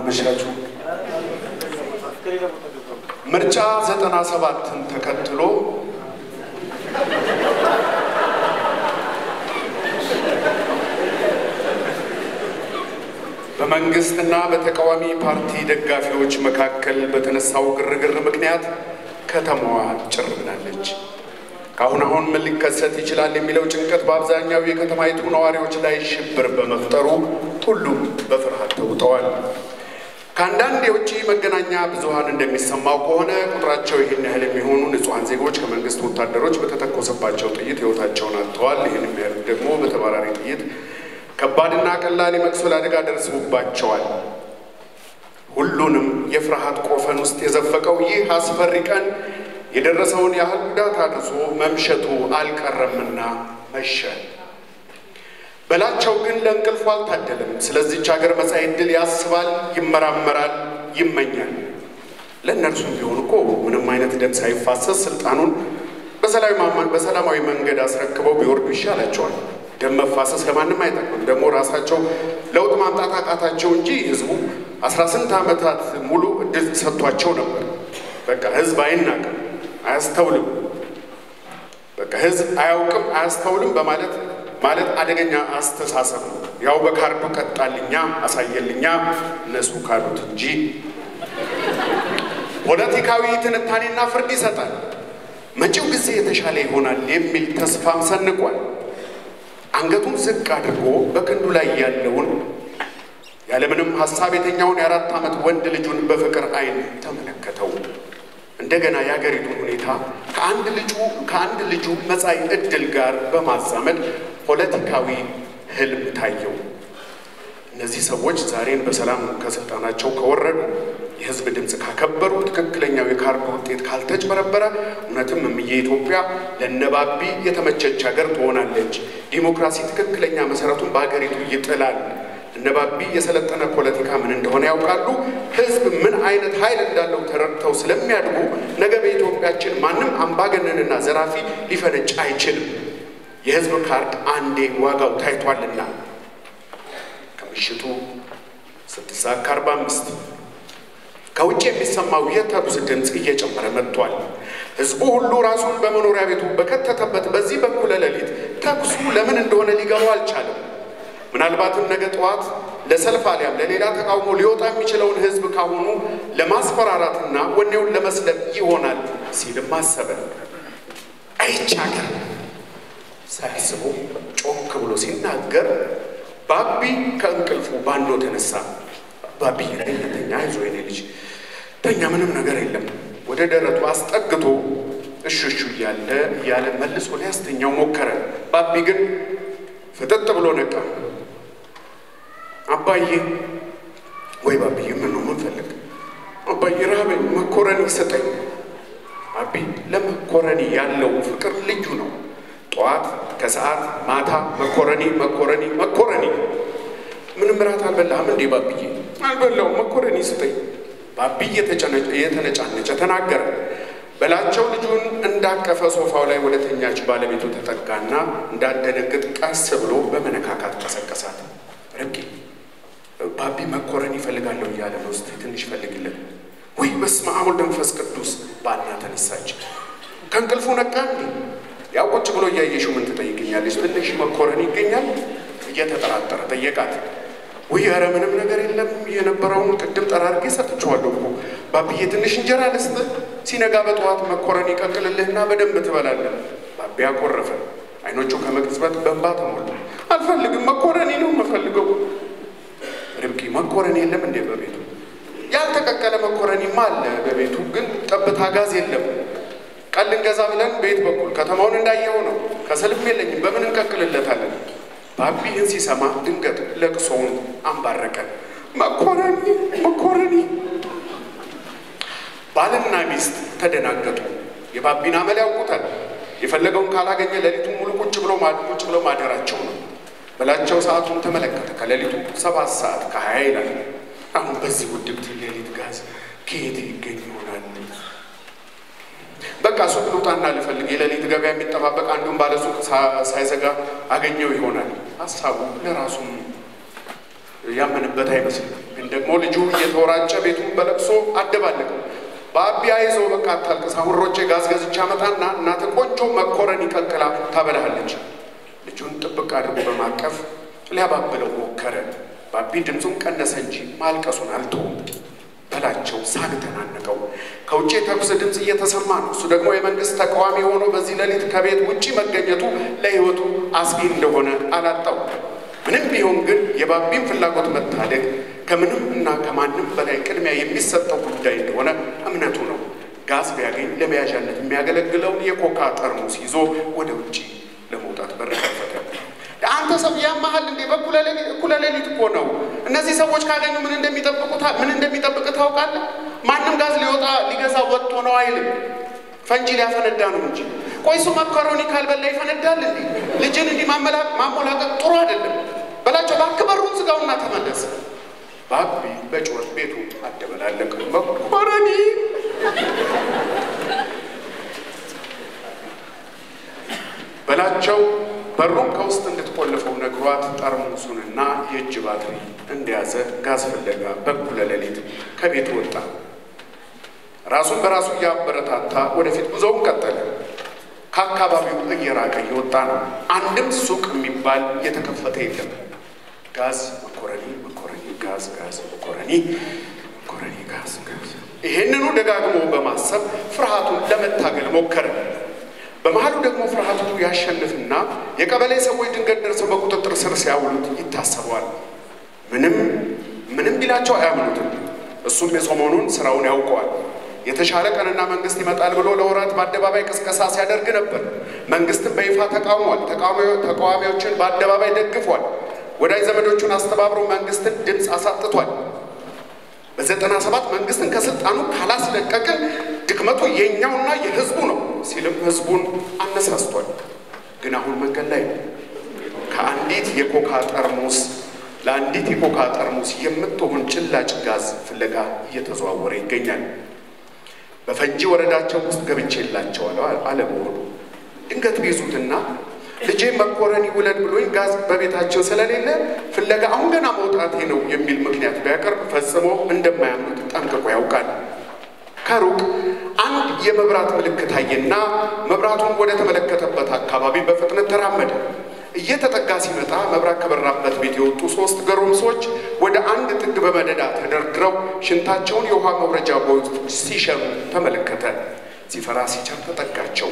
አመሻችሁ። ምርጫ ዘጠና ሰባትን ተከትሎ በመንግስትና በተቃዋሚ ፓርቲ ደጋፊዎች መካከል በተነሳው ግርግር ምክንያት ከተማዋ ጭር ብላለች። ከአሁን አሁን ምን ሊከሰት ይችላል የሚለው ጭንቀት በአብዛኛው የከተማይቱ ነዋሪዎች ላይ ሽብር በመፍጠሩ ሁሉም በፍርሃት ተውጠዋል። ከአንዳንድ የውጭ መገናኛ ብዙኃን እንደሚሰማው ከሆነ ቁጥራቸው ይህን ያህል የሚሆኑ ንጹሐን ዜጎች ከመንግስት ወታደሮች በተተኮሰባቸው ጥይት ሕይወታቸውን አጥተዋል። ይህን የሚያህል ደግሞ በተባራሪ ጥይት ከባድና ቀላል የመቁሰል አደጋ ደርሶባቸዋል። ሁሉንም የፍርሃት ቆፈን ውስጥ የዘፈቀው ይህ አስፈሪ ቀን የደረሰውን ያህል ጉዳት አድርሶ መምሸቱ አልቀረምና መሸ። በላቸው ግን ለእንቅልፉ አልታደለም። ስለዚች ሀገር መጻኢ ዕድል ያስባል፣ ይመራመራል፣ ይመኛል። ለእነርሱም ቢሆን እኮ ምንም አይነት ደም ሳይፋሰስ ስልጣኑን በሰላማዊ መንገድ አስረክበው ቢወርዱ ይሻላቸዋል። ደም መፋሰስ ለማንም አይጠቅምም። ደግሞ ራሳቸው ለውጥ ማምጣት አቃታቸው እንጂ ህዝቡ አስራ ስንት ዓመታት ሙሉ እድል ሰጥቷቸው ነበር። በቃ ህዝብ አይናቅም፣ አያስተውልም። በቃ ህዝብ አያውቅም፣ አያስተውልም በማለት ማለት አደገኛ አስተሳሰብ ነው። ያው በካርዱ ቀጣልኛ አሳየልኛ እነሱ ካሉት እንጂ ፖለቲካዊ ትንታኔና ፍርድ ይሰጣል። መጪው ጊዜ የተሻለ ይሆናል የሚል ተስፋም ሰንቋል። አንገቱን ዝቅ አድርጎ በክንዱ ላይ ያለውን ያለምንም ሀሳብ የተኛውን የአራት ዓመት ወንድ ልጁን በፍቅር አይን ተመለከተው። እንደገና የአገሪቱን ሁኔታ ከአንድ ልጁ ከአንድ ልጁ መጻኢ ዕድል ጋር በማዛመድ ፖለቲካዊ ህልም ታየው። እነዚህ ሰዎች ዛሬን በሰላም ከስልጣናቸው ከወረዱ፣ የህዝብ ድምፅ ካከበሩ፣ ትክክለኛው የካርዱ ውጤት ካልተጭበረበረ፣ እውነትም እምዬ ኢትዮጵያ ለነባቢ የተመቸች ሀገር ትሆናለች። ዲሞክራሲ ትክክለኛ መሰረቱን በሀገሪቱ ይጥላል። እነባቢ የሰለጠነ ፖለቲካ ምን እንደሆነ ያውቃሉ። ህዝብ ምን አይነት ኃይል እንዳለው ተረድተው ስለሚያድጉ ነገ በኢትዮጵያችን ማንም አምባገነንና ዘራፊ ሊፈነጭ አይችልም። የህዝብ ካርድ አንዴ ዋጋው ታይቷልና። ከምሽቱ ስድስት ሰዓት ከአርባ አምስት ከውጭ የሚሰማው የተኩስ ድምፅ እየጨመረ መጥቷል። ህዝቡ ሁሉ ራሱን በመኖሪያ ቤቱ በከተተበት በዚህ በኩለ ሌሊት ተኩሱ ለምን እንደሆነ ሊገባው አልቻለም። ምናልባትም ነገ ጠዋት ለሰልፍ አሊያም ለሌላ ተቃውሞ ሊወጣ የሚችለውን ህዝብ ካሁኑ ለማስፈራራትና ወኔውን ለመስለብ ይሆናል ሲልም አሰበ። አይቻገር ሳያስቡ ጮክ ብሎ ሲናገር ባቢ ከእንቅልፉ ባንዶ ተነሳ። ባቢ ተኛ፣ አይዞ የኔ ልጅ ተኛ፣ ምንም ነገር የለም። ወደ ደረቱ አስጠግቶ እሹሹ እያለ እያለ መልሶ ሊያስተኛው ሞከረ። ባቢ ግን ፍጥጥ ብሎ ነቃ። አባዬ ወይ ባብዬ፣ ምን ነው የምንፈልግ? አባዬ ረሃበኝ፣ መኮረኒ ሰጠኝ። አቢ ለመኮረኒ ያለው ፍቅር ልዩ ነው። ጠዋት፣ ከሰዓት፣ ማታ መኮረኒ መኮረኒ መኮረኒ። ምንም እራት አልበላህም እንዴ ባብዬ? አልበላው፣ መኮረኒ ስጠኝ። ባብዬ የተነጫነጨ ተናገረ። በላቸው ልጁን እንዳቀፈ ሶፋው ላይ ወደ ተኛች ባለቤቱ ተጠጋና እንዳደነግጥ ቀስ ብሎ በመነካካት ቀሰቀሳት። ረቂ ባቢ መኮረኒ ይፈልጋለሁ እያለ ነው። እስኪ ትንሽ ፈልግለት። ወይ በስመ አብ ወወልድ ወመንፈስ ቅዱስ ባና ተነሳች። ከእንቅልፉ ነቃ እንዴ? ያው ቁጭ ብሎ እያየሽው ምን ትጠይቅኛለች? ትንሽ መኮረኒ ይገኛል? እየተጠራጠረ ጠየቃት። ውይ ኧረ ምንም ነገር የለም የነበረውን ቅድም ጠራርጌ ሰጥቼዋለሁ እኮ ባብዬ፣ ትንሽ እንጀራ ልስጥህ፣ ሲነጋ በጠዋት መኮረኒ ቀቅልልህና በደንብ ትበላለህ። ባቢ አኮረፈ። አይኖቹ ከመቅጽበት በእንባ ተሞሉ። አልፈልግም፣ መኮረኒ ነው የምፈልገው። ርብቃ መኮረኒ የለም እንዴ በቤቱ? ያልተቀቀለ መኮረኒማ አለ በቤቱ፣ ግን ጠብታ ጋዝ የለም። ቀን ልንገዛ ብለን ቤት በኩል ከተማውን እንዳየው ነው። ከሰልፍ የለኝም፣ በምን እንቀቅልለታለን? ባቢ ይህን ሲሰማ ድንገት ለቅሶውን አንባረቀ። መኮረኒ መኮረኒ። ባልና ሚስት ተደናገጡ። የባቢን አመል ያውቁታል። የፈለገውን ካላገኘ ሌሊቱን ሙሉ ቁጭ ብሎ ቁጭ ብለው ማደራቸው ነው። በላቸው ሰዓቱን ተመለከተ። ከሌሊቱ ሰባት ሰዓት ከሀያ ይላል። አሁን በዚህ ውድብት ሌሊት ጋዝ ከየት ይገኝ ይሆናል? በቃ ሱቅ ልውጣና ልፈልግ፣ የሌሊት ገበያ የሚጠባበቅ አንዱን ባለሱቅ ሳይዘጋ አገኘው ይሆናል። ሀሳቡ ለራሱም ያመንበት አይመስልም። ግን ደግሞ ልጁ እየተወራጨ ቤቱን በለቅሶ አደባለቀው። በአቢ አይዞህ በቃ አታልቅስ፣ አሁን ሮጬ ጋዝ ገዝቼ አመጣና እናት ቆንጆ መኮረኒ ቀቅላ ታበላሃለች። ልጁን ጥብቅ አድርጎ በማቀፍ ሊያባብለው ሞከረ። ባቢ ድምፁን ቀነሰ እንጂ ማልቀሱን አልተውም። በላቸው ሳግ ተናነቀው። ከውጭ የተኩስ ድምፅ እየተሰማ ነው። እሱ ደግሞ የመንግስት ተቃዋሚ ሆኖ በዚህ ሌሊት ከቤት ውጭ መገኘቱ ለሕይወቱ አስጊ እንደሆነ አላጣው። ምንም ቢሆን ግን የባቢን ፍላጎት መታደግ ከምንም እና ከማንም በላይ ቅድሚያ የሚሰጠው ጉዳይ እንደሆነ እምነቱ ነው። ጋዝ ቢያገኝ ለመያዣነት የሚያገለግለውን የኮካ ጠርሙስ ይዞ ወደ ውጭ ለመውጣት በር ከፈተ። አንተ ሰው ያመሃል እንዴ? በእኩለ ሌሊት እኮ ነው። እነዚህ ሰዎች ካገኙ ምን እንደሚጠብቁ ምን እንደሚጠብቅ ታውቃለህ? ማንም ጋዝ ሊወጣ ሊገዛ ወጥቶ ነው አይልም። ፈንጂ ሊያፈነዳ ነው እንጂ። ቆይ እሱ መኮረኒ ካልበላ ይፈነዳል እንዴ? ልጅን እንዲህ ማሞላቀቅ ጥሩ አይደለም። በላቸው እባክህ በሩን ዝጋውና ተመለስ። ባቢ በጩኸት ቤቱ አደበላለቅ። መኮረኒ በላቸው በሩን ከውስጥ እንድትቆልፈው ነግሯት ጠርሙሱንና የእጅ ባትሪ እንደያዘ ጋዝ ፍለጋ በኩለ ሌሊት ከቤት ወጣ። ራሱን በራሱ እያበረታታ ወደፊት ጉዞውን ቀጠለ። ከአካባቢው እየራቀ እየወጣ ነው። አንድም ሱቅ የሚባል የተከፈተ የለም። ጋዝ፣ መኮረኒ፣ መኮረኒ፣ ጋዝ፣ ጋዝ፣ መኮረኒ፣ መኮረኒ፣ ጋዝ፣ ጋዝ። ይሄንኑ ደጋግሞ በማሰብ ፍርሃቱን ለመታገል ሞከረ። በመሀሉ ደግሞ ፍርሃቱ ያሸንፍና የቀበሌ ሰዎች ድንገት ደርሰው በቁጥጥር ስር ሲያውሉት ይታሰበዋል። ምንም ምንም ቢላቸው አያምኑትም። እሱም የሰሞኑን ስራውን ያውቀዋል። የተሻለ ቀንና መንግስት ይመጣል ብሎ ለወራት በአደባባይ ቅስቀሳ ሲያደርግ ነበር። መንግስትን በይፋ ተቃውሟል። ተቃዋሚዎችን በአደባባይ ደግፏል። ወዳጅ ዘመዶቹን አስተባብሮ መንግስትን ድምፅ አሳጥቷል። በዘጠና ሰባት መንግስትን ከስልጣኑ ካላስለቀቅን ድክመቱ የእኛውና የህዝቡ ነው ሲልም ህዝቡን አነሳስቷል። ግን አሁን መንገድ ላይ ነው። ከአንዲት የኮካ ጠርሙስ ለአንዲት የኮካ ጠርሙስ የምትሆን ጭላጭ ጋዝ ፍለጋ እየተዘዋወረ ይገኛል። በፈንጂ ወረዳቸው ውስጥ ገብቼላቸዋለሁ አለመሆኑ ድንገት ቢይዙትና ልጄ መኮረኒ ውለድ ብሎኝ ጋዝ በቤታቸው ስለሌለ ፍለጋ አሁን ገና መውጣቴ ነው የሚል ምክንያት ቢያቀርብ ፈጽሞ እንደማያምኑት ጠንቅቆ ያውቃል። ከሩቅ አንድ የመብራት ምልክት አየና መብራቱን ወደ ተመለከተበት አካባቢ በፍጥነት ተራመደ። እየተጠጋ ሲመጣ መብራት ከበራበት ቤት የወጡ ሶስት ጎረምሶች ወደ አንድ ጥግ በመደዳ ተደርድረው ሽንታቸውን የውሃ መውረጃ ቦይ ውስጥ ሲሸኑ ተመለከተ። ሲፈራ ሲቸር ተጠጋቸው።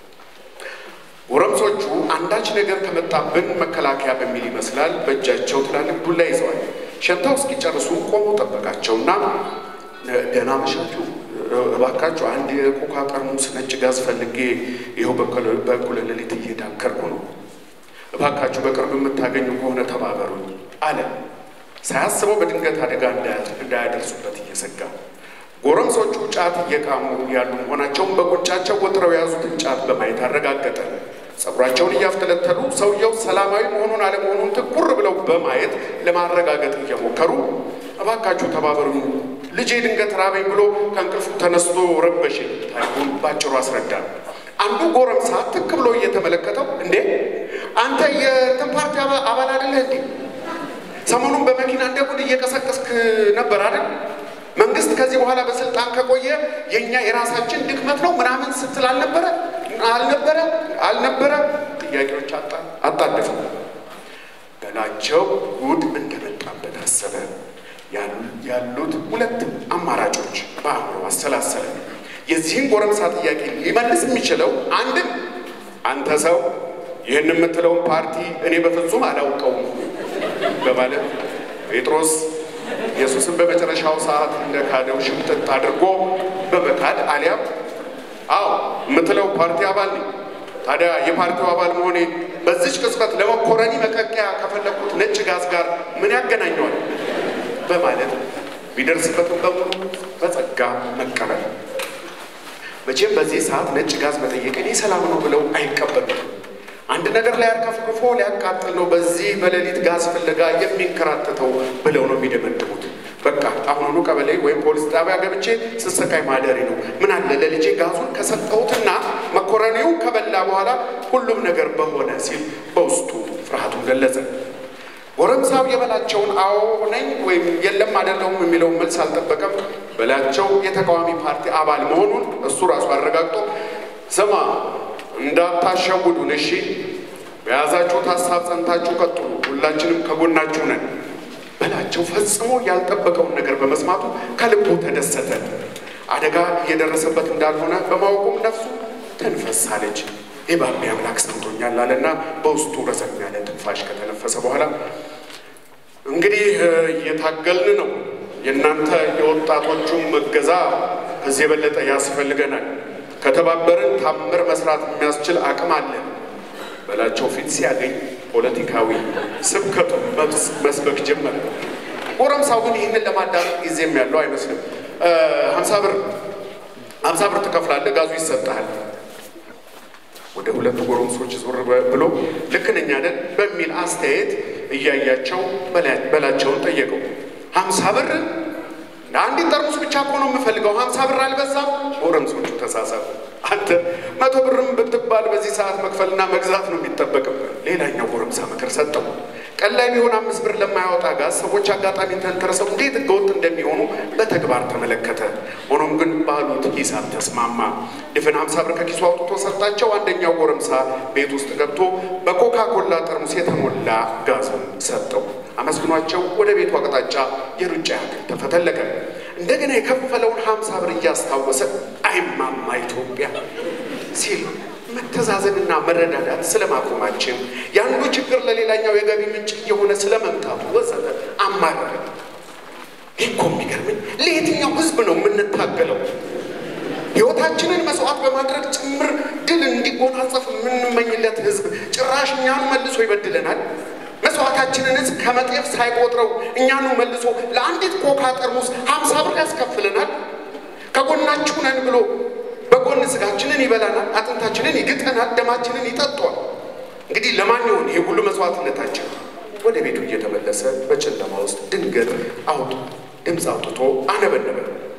ጎረምሶቹ አንዳች ነገር ከመጣብን መከላከያ በሚል ይመስላል በእጃቸው ትላልቅ ዱላ ይዘዋል። ሸንተው እስኪጨርሱ ቆመው ጠበቃቸውና ደህና መሻችሁ፣ እባካችሁ አንድ የኮካ ጠርሙስ ነጭ ጋዝ ፈልጌ ይኸው በእኩለ ሌሊት እየዳከርኩ ነው። እባካችሁ በቅርብ የምታገኙ ከሆነ ተባበሩኝ አለ። ሳያስበው በድንገት አደጋ እንዳያደርሱበት እየሰጋ ጎረምሶቹ ጫት እየቃሙ ያሉ መሆናቸውን በጉንጫቸው ወጥረው የያዙትን ጫት በማየት አረጋገጠ። ጸጉራቸውን እያፍተለተሉ ሰውየው ሰላማዊ መሆኑን አለመሆኑን ትኩር ብለው በማየት ለማረጋገጥ እየሞከሩ እባካችሁ ተባበሩኝ፣ ልጄ ድንገት ራበኝ ብሎ ከእንቅልፉ ተነስቶ ረበሽኝ። ታሪኩን ባጭሩ አስረዳ። አንዱ ጎረምሳ ትክ ብሎ እየተመለከተው እንዴ አንተ የእንትን ፓርቲ አባል አይደለህ እንዴ? ሰሞኑን በመኪና እንደ ጉድ እየቀሰቀስክ ነበር አይደል? መንግስት ከዚህ በኋላ በስልጣን ከቆየ የእኛ የራሳችን ድክመት ነው ምናምን ስትል አልነበረ አልነበረ አልነበረ ጥያቄዎች አጣደፉ። በላቸው ጉድ እንደመጣበት አሰበ። ያሉት ሁለት አማራጮች በአእምሮ አሰላሰለ። የዚህን ጎረምሳ ጥያቄ ሊመልስ የሚችለው አንድም አንተ ሰው ይህን የምትለውን ፓርቲ እኔ በፍጹም አላውቀውም በማለት ጴጥሮስ ኢየሱስን በመጨረሻው ሰዓት እንደ ካደው ሽምጥጥ አድርጎ በመካድ አሊያም አዎ የምትለው ፓርቲ አባል ነኝ፣ ታዲያ የፓርቲው አባል መሆኔ በዚች ቅጽበት ለመኮረኒ መቀቂያ ከፈለኩት ነጭ ጋዝ ጋር ምን ያገናኘዋል? በማለት ቢደርስበትም በሙሉ በጸጋ መቀበል። መቼም በዚህ ሰዓት ነጭ ጋዝ መጠየቅ እኔ ሰላም ነው ብለው አይቀበሉም። አንድ ነገር ላይ አርከፍክፎ ሊያቃጥል ነው በዚህ በሌሊት ጋዝ ፍለጋ የሚንከራተተው ብለው ነው የሚደመድሙት። በቃ አሁኑኑ ቀበሌ ወይም ፖሊስ ጣቢያ ገብቼ ስሰቃይ ማደሬ ነው። ምን አለ ለልጄ ጋዙን ከሰጠሁትና መኮረኒውን ከበላ በኋላ ሁሉም ነገር በሆነ ሲል በውስጡ ፍርሃቱን ገለጸ። ጎረምሳው የበላቸውን አዎ ነኝ ወይም የለም አይደለሁም የሚለውን መልስ አልጠበቀም። በላቸው የተቃዋሚ ፓርቲ አባል መሆኑን እሱ ራሱ አረጋግጦ ስማ እንዳታሸውዱን እሺ፣ በያዛችሁት ሀሳብ ጸንታችሁ ቀጥሉ፣ ሁላችንም ከጎናችሁ ነን። በላቸው ፈጽሞ ያልጠበቀውን ነገር በመስማቱ ከልቡ ተደሰተ። አደጋ እየደረሰበት እንዳልሆነ በማወቁም ነፍሱ ተንፈሳለች። የባቢ አምላክ ሰምቶኛል አለና በውስጡ ረዘም ያለ ትንፋሽ ከተነፈሰ በኋላ እንግዲህ እየታገልን ነው። የእናንተ የወጣቶቹም እገዛ ከዚህ የበለጠ ያስፈልገናል። ከተባበርን ታምር መስራት የሚያስችል አቅም አለ። በላቸው ፊት ሲያገኝ ፖለቲካዊ ስብከቱ መስበክ ጀመረ። ጎረምሳው ግን ይህንን ለማዳመጥ ጊዜም ያለው አይመስልም። ሀምሳ ብር ሀምሳ ብር ትከፍላለህ፣ ጋዙ ይሰጥሃል። ወደ ሁለቱ ጎረምሶች ዞር ብሎ ልክ ነኝ አይደል በሚል አስተያየት እያያቸው በላቸውን ጠየቀው። ሀምሳ ብር አንዲት ጠርሙስ ብቻ እኮ ነው የምፈልገው፣ ሀምሳ ብር አልበዛም? ጎረምሶቹ ተሳሳቡ። አንተ መቶ ብርም ብትባል በዚህ ሰዓት መክፈልና መግዛት ነው የሚጠበቅብህ። ሌላኛው ጎረምሳ ምክር ሰጠው። ቀን ላይ ቢሆን አምስት ብር ለማያወጣ ጋዝ ሰዎች አጋጣሚ ተንተርሰው እንዴት ህገወጥ እንደሚሆኑ በተግባር ተመለከተ። ሆኖም ግን ባሉት ሂሳብ ተስማማ። ድፍን ሀምሳ ብር ከኪሱ አውጥቶ ሰጣቸው። አንደኛው ጎረምሳ ቤት ውስጥ ገብቶ በኮካ ኮላ ጠርሙስ የተሞላ ጋዙን ሰጠው። አመስግኗቸው ወደ ቤቱ አቅጣጫ የሩጫ ያክል ተፈተለቀ። እንደገና የከፈለውን ሀምሳ ብር እያስታወሰ አይማማ ኢትዮጵያ ሲል መተዛዘንና መረዳዳት ስለማቆማችን የአንዱ ችግር ለሌላኛው የገቢ ምንጭ እየሆነ ስለመምጣቱ ወዘተ አማረረ። ይህ እኮ የሚገርምን ለየትኛው ህዝብ ነው የምንታገለው? ህይወታችንን መስዋዕት በማድረግ ጭምር ድል እንዲጎናጸፍ የምንመኝለት ህዝብ ጭራሽ እኛኑ መልሶ ይበድለናል። መስዋዕታችንን ህዝብ ከመጤፍ ሳይቆጥረው እኛኑ መልሶ ለአንዲት ኮካ ጠርሙስ ሀምሳ ብር ያስከፍለናል። ከጎናችሁ ነን ብሎ በጎን ስጋችንን ይበላናል፣ አጥንታችንን ይግጠናል፣ ደማችንን ይጠጧል። እንግዲህ ለማን ይሆን ይሄ ሁሉ መስዋዕትነታችን? ወደ ቤቱ እየተመለሰ በጨለማ ውስጥ ድንገት አውጡ ድምፅ አውጥቶ አነበነበ።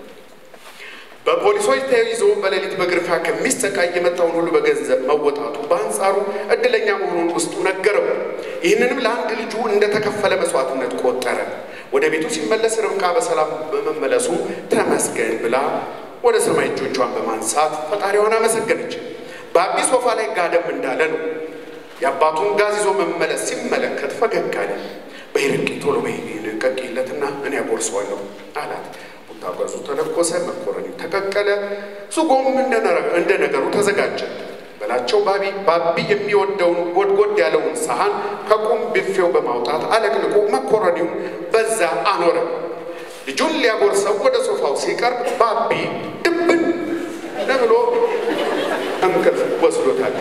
በፖሊሶች ተይዞ በሌሊት በግርፊያ ከሚሰቃይ የመጣውን ሁሉ በገንዘብ መወጣቱ በአንጻሩ እድለኛ መሆኑን ውስጡ ነገረው። ይህንንም ለአንድ ልጁ እንደተከፈለ መስዋዕትነት ቆጠረ። ወደ ቤቱ ሲመለስ ርብቃ በሰላም በመመለሱ ተመስገን ብላ ወደ ሰማይ እጆቿን በማንሳት ፈጣሪዋን አመሰገነች። በአቢ ሶፋ ላይ ጋደም እንዳለ ነው። የአባቱን ጋዝ ይዞ መመለስ ሲመለከት ፈገግ አለ። በይርቂ ቶሎ በይቀቂለትና እኔ ያጎርሰዋለሁ አላት። ቡታ ጋዙ ተለኮሰ፣ መኮረኒው ተቀቀለ፣ ሱጎም እንደ ነገሩ ተዘጋጀ። በላቸው ባቢ ባቢ የሚወደውን ጎድጎድ ያለውን ሰሃን ከቁም ቢፌው በማውጣት አለቅልቆ መኮረኒውን በዛ አኖረ። ልጁን ሊያጎርሰው ወደ ሶፋው ሲቀርብ ባቢ ድብን ብሎ እንቅልፍ ወስዶታል።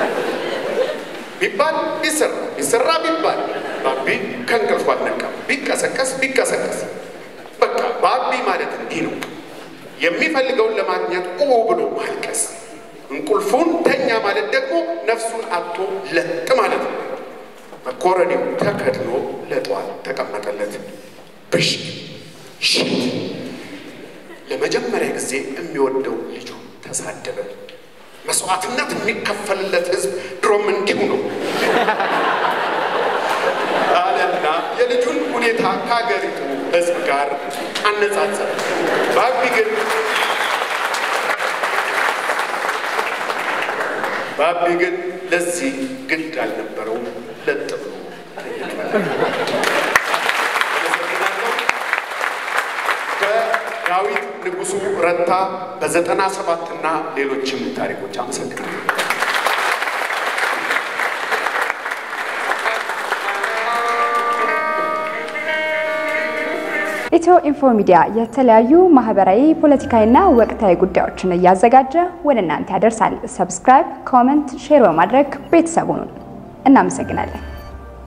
ቢባል ቢሰራ ቢሰራ ቢባል ባቢ ከእንቅልፉ አልነቃም። ቢቀሰቀስ ቢቀሰቀስ በቃ ባቢ ማለት እንዲህ ነው። የሚፈልገውን ለማግኘት ኡ ብሎ ማልቀስ፣ እንቁልፉን ተኛ ማለት ደግሞ ነፍሱን አጥቶ ለጥ ማለት ነው። መኮረኒው ተከድኖ ለጠዋት ተቀመጠለት። ብሽ ሽት ለመጀመሪያ ጊዜ የሚወደው ልጁ ተሳደበ። መስዋዕትነት የሚከፈልለት ህዝብ ድሮም እንዲሁ ነው አለና የልጁን ሁኔታ ከሀገሪቱ ህዝብ ጋር አነጻጸረ። ባቢ ግን ባቢ ግን ለዚህ ግድ አልነበረውም። ለጥ ብሎ ዳዊት ንጉሱ ረታ በዘጠና ሰባትና ሌሎችም ታሪኮች አመሰግናለሁ። ኢትዮ ኢንፎ ሚዲያ የተለያዩ ማህበራዊ፣ ፖለቲካዊና ወቅታዊ ጉዳዮችን እያዘጋጀ ወደ እናንተ ያደርሳል። ሰብስክራይብ፣ ኮመንት፣ ሼር በማድረግ ቤተሰቡን እናመሰግናለን።